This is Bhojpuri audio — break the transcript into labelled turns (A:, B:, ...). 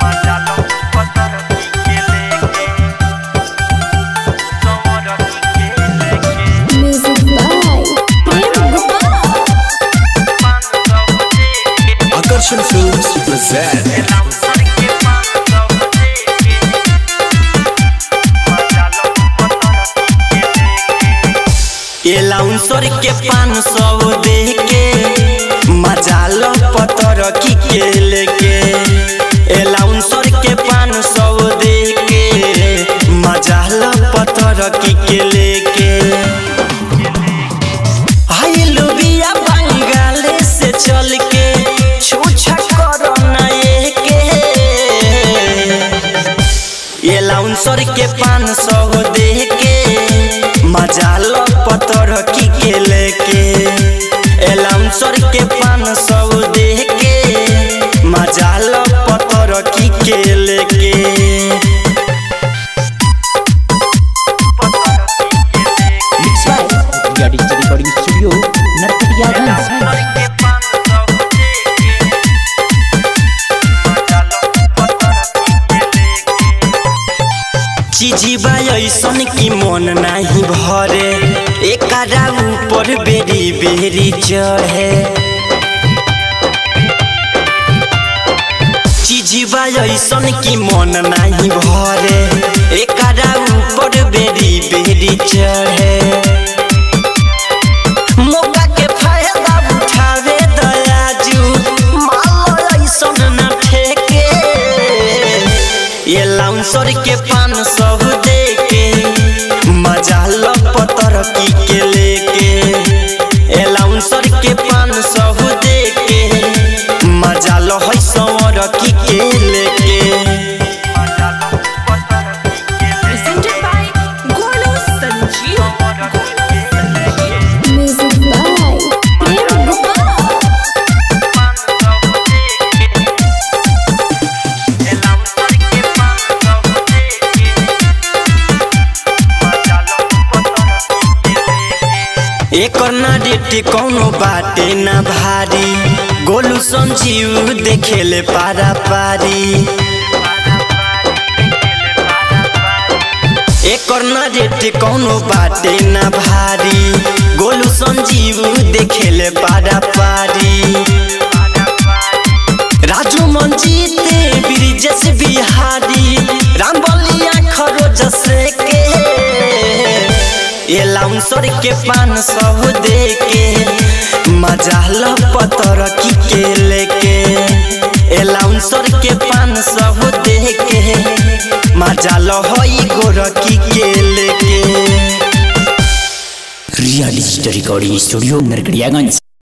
A: Music by Prem Gupta.
B: Akarshan Films present
C: ये लाउंसर के पान सौ दे के मजा लो पतर की के लेके ये लाउंसर के पान सौ दे के मजा लो पतर की के लेके हाय लुबिया बंगाले से चल के छूछा करो ना ये के ये लाउंसर के पान सौ दे के मजा लो पतर की के लेके ए लाउंसर के पान सौ दे के मजा लो पतर की के लेके
D: Mixed by India Digital Recording Studio, Narkatiyaganj.
C: चीजीबा ऐसन की मन नहीं भरे एकरा ऊपर बेरी बेरी चढ़े चीजीबा ऐसन की मन नहीं भरे एकरा ऊपर बेरी बेरी चढ़े मौका के फायदा उठावे दयाजू माल ऐसन न ठेके ये लाउंसर के पान सब दे के मजा लो पतर की के लेके ए लाउंसर के पान सब दे के मजा लो है सवर की के लेके
E: presented by Golu Sanjeev.
A: Music by Prem Gupta.
C: एकर ना डेटी कौनो बाटे ना भारी गोलू संजीव देखेले पारा पारी एकर ना डेटी कौनो बाटे ना भारी गोलू संजीव देखेले पारा पारी राजू मंजीत ब्रिजेश बिहारी राम बलिया खरोज से के ये लाउंसर के पान सब दे के मजा लो पतर की के लेके ए लाउंसर के पान सब दे के मजा लो होई गोर की के लेके
D: India Digital Recording Studio, Narkatiyaganj.